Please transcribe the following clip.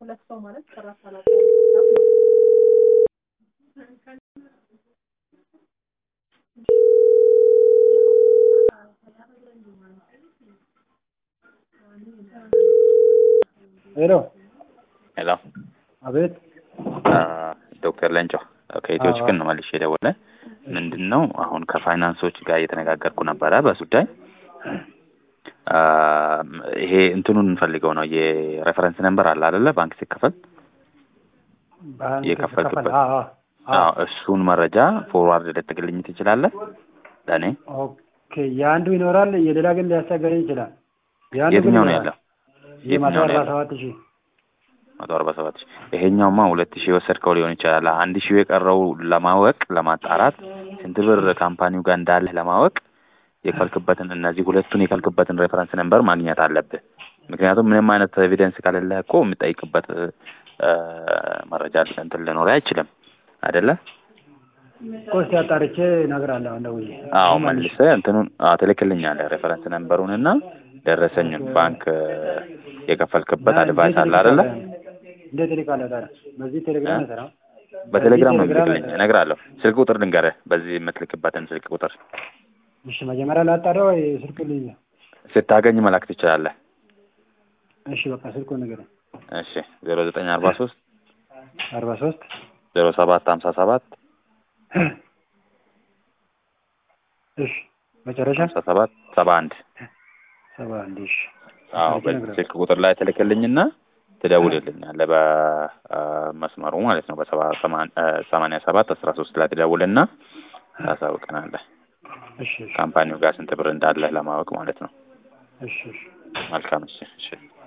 ሁለት ሰው ማለት ሰላሳ ሰላሳ ያለ ሀሳብ ነው። ሄሎ ሄሎ አቤት ዶክተር ለንጮ ከኢትዮ ችግር ነው መልሼ የደወለ ምንድን ነው አሁን ከፋይናንሶች ጋር እየተነጋገርኩ ነበረ በጉዳይ ይሄ እንትኑን እንፈልገው ነው የሬፈረንስ ነምበር አለ አይደለ ባንክ ሲከፈል ባንክ የከፈልክበት ሲከፈል፣ አዎ፣ አዎ። አዎ እሱን መረጃ ፎርዋርድ ልትግልኝ ትችላለህ ለእኔ ኦኬ የአንዱ ይኖራል የሌላ ግን ሊያስቸግረኝ ይችላል። የአንዱ ግን የትኛው ነው ይኖራል። ያለው የመቶ የትኛው ነው አርባ ያለው? ሰባት ሺህ መቶ አርባ ሰባት ሺህ ይሄኛውማ ሁለት ሺህ የወሰድከው ሊሆን ይችላል አንድ ሺህ የቀረው ለማወቅ ለማጣራት ስንት ብር ካምፓኒው ጋር እንዳለህ ለማወቅ የከልክበትን እነዚህ ሁለቱን የከልክበትን ሬፈረንስ ነምበር ማግኘት አለብህ ምክንያቱም ምንም አይነት ኤቪደንስ ከሌለህ እኮ የምጠይቅበት እ፣ መረጃ እንትን ሊኖርህ አይችልም አይደለ ቆስቲ አጣርቼ እነግርሃለሁ። አሁን ደውዬ አዎ አሁን መልሼ። መልሰህ እንትኑን አዎ ትልክልኛለህ ሬፈረንስ ነምበሩን እና ደረሰኝን ባንክ እ፣ የከፈልክበት አድቫይስ አለ አይደለ እንዴት እልካለሁ ታዲያ? በዚህ ቴሌግራም አይሰራም? በቴሌግራም ነው በዚህ ቴሌግራም የምትልክልኝ እነግርሃለሁ ስልክ ቁጥር ልንገርህ በዚህ የምትልክበትን ስልክ ቁጥር እሺ መጀመሪያ ላጣራ ወይ ስልክ ልይዝ? ስታገኝ መላክ ትችላለህ እሺ በቃ ስልኩን ንገረኝ። እሺ ዜሮ ዘጠኝ አርባ ሶስት አርባ ሶስት ዜሮ ሰባት ሀምሳ ሰባት እሺ መጨረሻ ሀምሳ ሰባት ሰባ አንድ ሰባ አንድ እሺ አዎ ስልክ በዚህ እነግርሃለሁ። ስልክ ቁጥር ላይ ትልክልኝና ትደውልልኛለህ በመስመሩ ማለት ነው በሰባ ሰማን- እ፣ ሰማንያ ሰባት አስራ ሶስት ላይ ትደውልና ታሳውቀናለህ እሺ እሺ ካምፓኒው ጋር ስንት ብር እንዳለህ ለማወቅ ማለት ነው እሺ እሺ መልካም እሺ እሺ